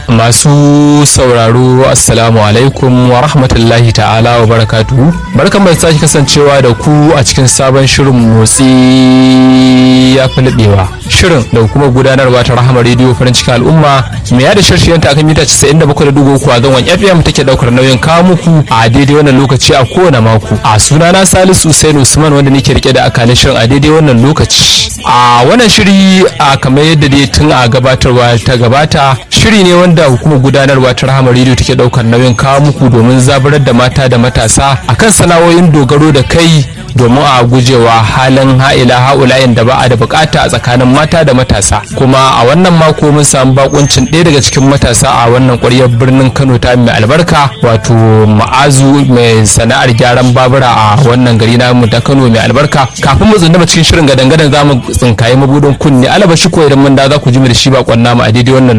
masu sauraro assalamu alaikum wa rahmatullahi ta'ala wa barakatuhu barkan mai sake kasancewa da ku a cikin sabon shirin motsi ya fi naɗewa shirin da kuma gudanarwa ta rahama rediyo farin cikin al'umma mai yada shirshiyan ta akan mita 97.3 a zangon fm take daukar nauyin kawo muku a daidai wannan lokaci a kowane mako a sunana salisu Hussein usman wanda nake rike da akalin shirin a daidai wannan lokaci a wannan shiri a kamar yadda dai tun a gabatarwa ta gabata shiri ne wanda hukumar gudanarwa ta rahama rediyo take daukar nauyin kawo muku domin zaburar da mata da matasa akan sana'o'in dogaro da kai domin a gujewa halin ha'ila ha'ulayin da ba a da bukata a tsakanin mata da matasa kuma a wannan mako mun samu bakuncin ɗaya daga cikin matasa a wannan ƙwaryar birnin kano ta mai albarka wato ma'azu mai sana'ar gyaran babura a wannan gari na mu ta kano mai albarka kafin mu tsundama cikin shirin gadan-gadan za mu tsinkaye mabudin kunne alaba shi ko idan mun da za ku ji mu da shi bakon namu a daidai wannan